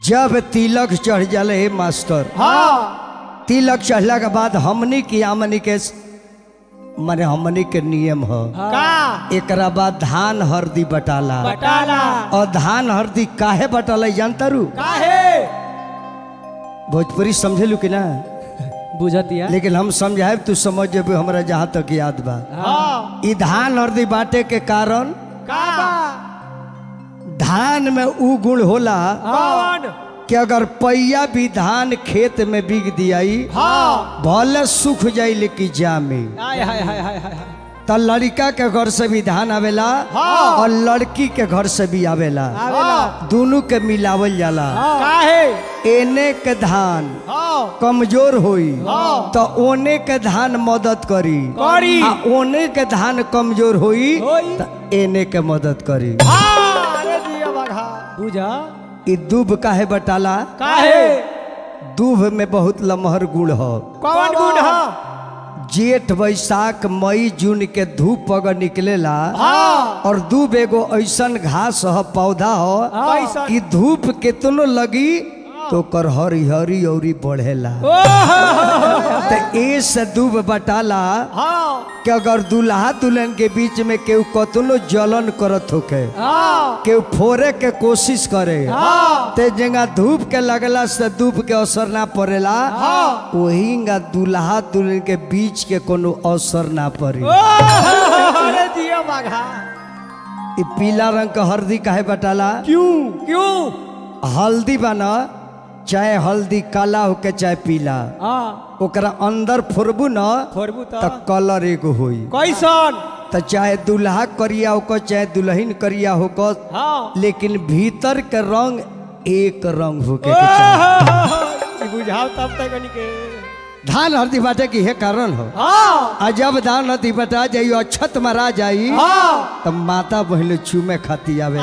जब तिलक चढ़ जाले हे मास्टर हाँ तिलक चढ़ला के बाद हमनी की आमनी के माने हमनी के नियम ह का एकरा बाद धान हरदी बटाला बटाला और धान हरदी काहे बटाला जानता रू काहे भोजपुरी समझेलू कि ना बुझतिया लेकिन हम समझाए तू समझ जेबे हमरा जहाँ तक याद बा हाँ ई धान हरदी बाटे के कारण का धान में उ गुण होला कौन कि अगर पैया भी धान खेत में बिग दियाई हाँ भले सूख जाई लेकिन जामे हाय हाय हाय हाय हाय तो लड़का के घर से भी धान आवेला हाँ। और लड़की के घर से भी आवेला आवेला दोनों के मिलावल जाला काहे एने के धान हाँ कमजोर होई हाँ। तो ओने के धान मदद करी करी। आ ओने के धान कमजोर होई होई। तो एने के मदद करी हाँ अरे दिया बघा बुझा ई दूब काहे बटाला काहे दूब में बहुत लमहर गुण हो कौन गुण है जेठ बैसाख मई जून के धूप अगर निकलेला हाँ और दूब एगो ऐसन घास ह पौधा हो कैसन? कि धूप केतनो लगी तो ओकर हरिहरी औरी बढ़ेला ओह तो ए से दूब बटाला हाँ कि अगर दूल्हा दुल्हन के बीच में केहू कतनो जलन करत होके हाँ केहू फोड़े के कोशिश करे हाँ ते जगह धूप के लगला से धूप के असर ना पड़ेला हाँ। वही दूल्हा दुल्हन के बीच के कोनो असर ना पड़ी ओह, अरे दिया बघा ई पीला रंग के हल्दी काहे बटाला क्यों क्यों हल्दी बना चाहे हल्दी काला होके चाहे पीला हाँ ओकरा अंदर फोड़बू न फोड़बू तो तो कलर एगो होई कैसन तो चाहे दूल्हा करिया होकर चाहे दुल्हन करिया होकर हाँ लेकिन भीतर के रंग एक रंग होके के चाही ई बुझाओ तब तक के धान हल्दी बाटे की हे कारण हो हाँ आ जब धान हल्दी बटा जाई अक्षत मरा जाई हाँ तब माता बहन चूमे खाती आवे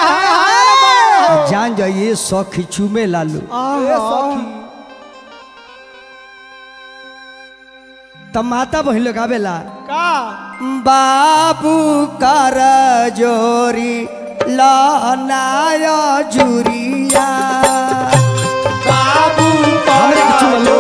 जान जाइए सखी चूमे लालू तब माता बहन लोग आवेला का बाबू कर जोरी लनाया जुरिया बाबू हमरे के चुमा लो।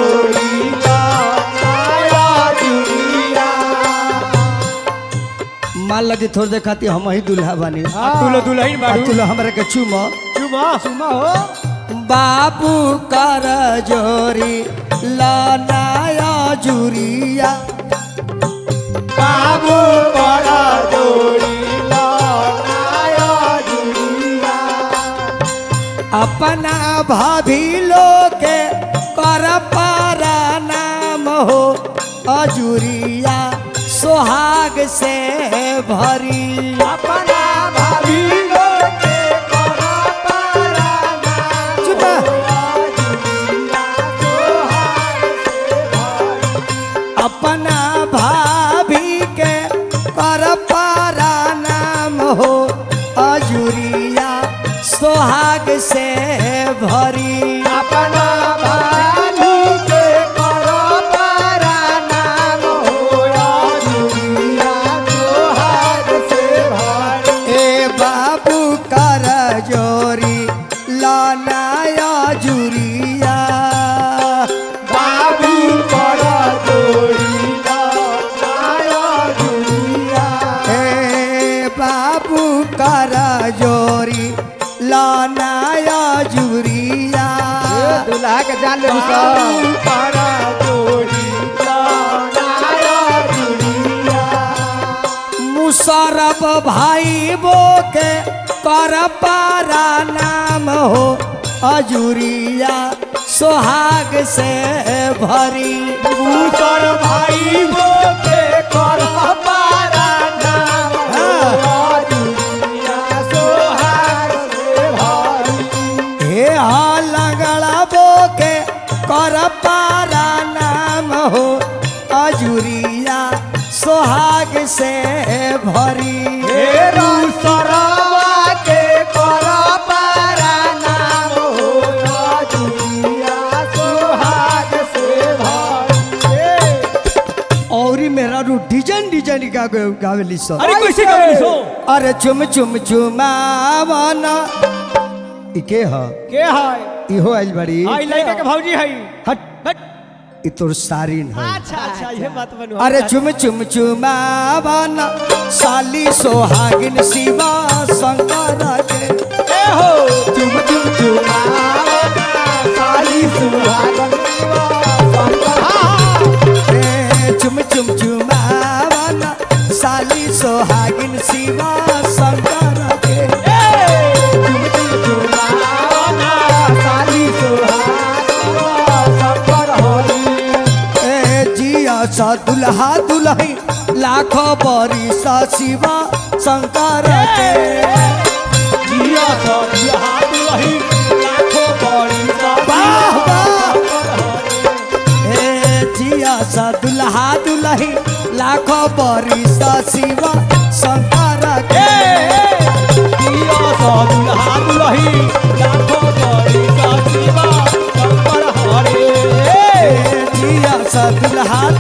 मान लगी थोड़ी देर खाती हम ही दूल्हा बानी तू लो दुल्हन आ बाड़ू तू लो हमरा के चुमा चुमा चुमा हो बाबू कर जोरी लनाया जुरिया बाबू बड़ा जोड़ी लाया जुड़िया अपना भाभी लोग के कर पारा नाम हो अजुरिया सोहाग से भरी अपना भाभी लोग के करा पारा नाम चुपा अपना भाभी के कर पारा नाम हो अजुरिया सोहाग से भरी अपना भाभी के करा पारा नाम होया दुनिया जोहार से भरी ए बाबू कर जोरी लानाया जुरिया बाबू बड़ा जोड़ी लाया दुनिया ए बाबू कर जोरी लानाया जुरिया दूल्हा के जान ले बाबू बड़ा जोड़ी लाया दुनिया मुसरब भाई बो के कर पारा नाम हो अजुरिया सोहाग से भरी दूसर भाई वो के कर पारा नाम होया दुनिया सोहार से भारी हे हा लगड़ा बो के कर पारा नाम हो अजुरिया सोहाग से भरी हेरू सरवा के कर पारा नाम होया दुनिया सोहाग से भारी और मेरा रू डिजाइन डिजाइन का गावेली सर अरे कैसे गावेली सो अरे चुम चुम चुमावना ई के ह के है इहो आइल बड़ी आई लड़का के भौजी है हट हट ई तोर सारिन है अच्छा अच्छा ये बात बनू अरे चुम चुम चुमावाना साली सोहागिन शिवा शंकर के ए हो चुम चुम चुमावा साली सुहागन ए, चुम चुम चुमावाना साली सोहागिन शिवा शंकर के चुम चुम चुमावा साली सुहागन संपर होई ए जिया सा दुल्हा दुल्ही लाखों बरी सा शिवा शंकर के जिया तो जिया दुलही लाखों बड़ी वाह, वाह। ए जिया सा दुल्हा दुल्ही लाखों बरी सा शिवा शंकर के जिया तो दुल्हा दुलही लाखों बड़ी शिवा संपर हरे ए जिया सा दुल्हा